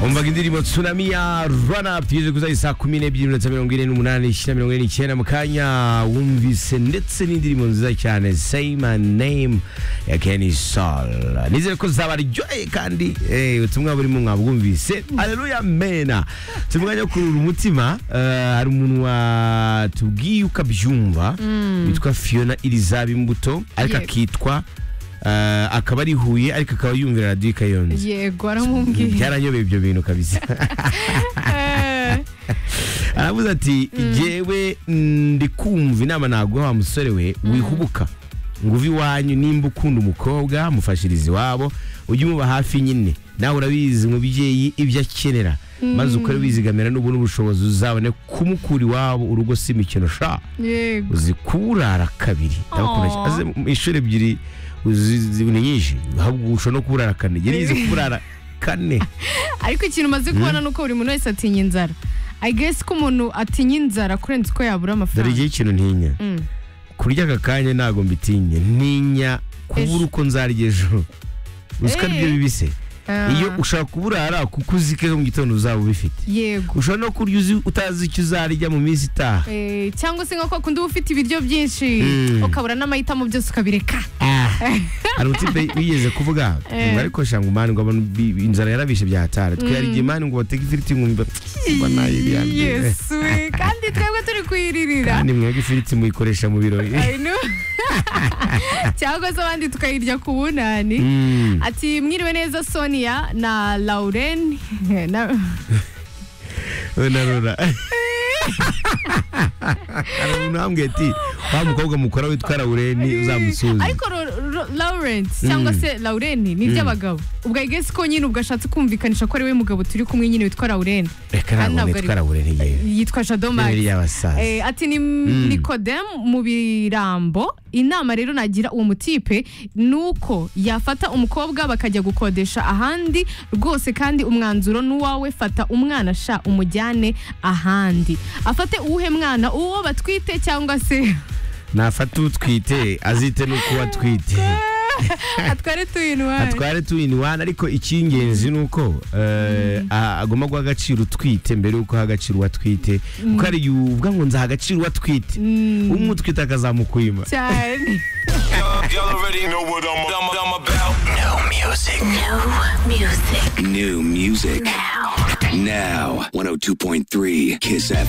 umvaga indirimbo tsunami ya run up tugeze kuza isaa kumi n'ebyiri minota mirongo ine n'umunani ishyira mirongo ine n'icyenda mu kanya wumvise ndetse n'indirimbo nziza cyane say my name ya kenny sol nizere ko zabaryoheye kandi eh, ubutumwa burimo mwabwumvise aleluya mena si umwanya wo kurura umutima eh, hari umuntu watubwiye uko abyumva witwa fiona irizaba imbuto ariko Yego. akitwa eh, akaba ari huye ariko akaba yumvira radiyo ikayonze yego aramubwiye byaranyobeye ibyo bintu kabisa Eh, aravuze ati jyewe ndi kumva inama naguha wa musore we wihubuka ngo uve iwanyu nimba ukunda umukobwa mufashirize iwabo ujye umuba hafi nyine nawe urabizi umubyeyi ibyo akenera maze ukore wizigamira n'ubu n'ubushobozi uzabone kumukura iwabo urugo si imikino sha yego uzi kuburara kabiri ndabakunda cyane. aze mu inshuro ebyiri uzi- zi- ni nyinshi ahubwo ushobora no kuburara kane jye nizi kuburara kane ariko ikintu umaze kubona ni uko buri muntu wese atinya inzara i guess ko umuntu atinya inzara kurenza uko yabura dore amafaranga igihe ikintu ntinya Mm. kurya aka kanya ntabwo mbitinye ntinya kubura Ejo. uko nzarya ejo uziko Eh. aribyo bibise Ah, iyo ushaka kuburara kuko uzi ko ejo mu gitondo uzaba ubifite yego ushobora no kurya uzi utazi icyo uzarya mu minsi itaha Eh, cyangwa se nka kwa kundi uba ufite ibiryo byinshi Mm. ukabura n'amahitamo byose ukabireka Ah. hari umutipe wigeze kuvuga Eh. ngo ariko shanga umani ngo abantu bi- bi- inzara yarabishe byatara twiyarigiye imani ngo bateke ifiriti nkumva mba nayiriye mbere." yesu kandi twebwe turi kuyiririra kandi mwebwe ifiriti muyikoresha mu birori I know. cyangwa se abandi tukayirya ku bunani Mm. ati mwiriwe neza sonia na lauren Na- unarura hari umuntu wambwiye ati wa mukobwa mukora witwa rawureni uzamusuze ariko Ro- Ro- lauren cyangwa Mm. se lauren ni iby'abagabo ubwo igesi ko nyine ubwo ashatse kumvikanisha ko ari we mugabo turi kumwe nyine witwa lauren reka kandi ntabwo ntabwo nitwa ari- rawureni yewe yitwa yari shadomari y'abasaza Eh, ati ni nikodem mu birambo inama rero nagira uwo mutipe ni uko yafata umukobwa bakajya gukodesha ahandi rwose kandi umwanzuro n'uwawe fata umwana sha umujyane ahandi afate uwuhe mwana uwo batwite cyangwa se nafata utwite azite n'uko atwite atware tuyinwari atware two in one ariko icy'ingenzi ni uko eh, a- agomba guha agaciro utwite mbere y'uko aha agaciro uwatwite kuko hari igihe uvuga ngo nzaha agaciro uwatwite umutwite akazamukwima cyane Y'all, y'all already know what I'm, I'm, I'm about. No music. No music New music. now. Now. 102.3 Kiss FM.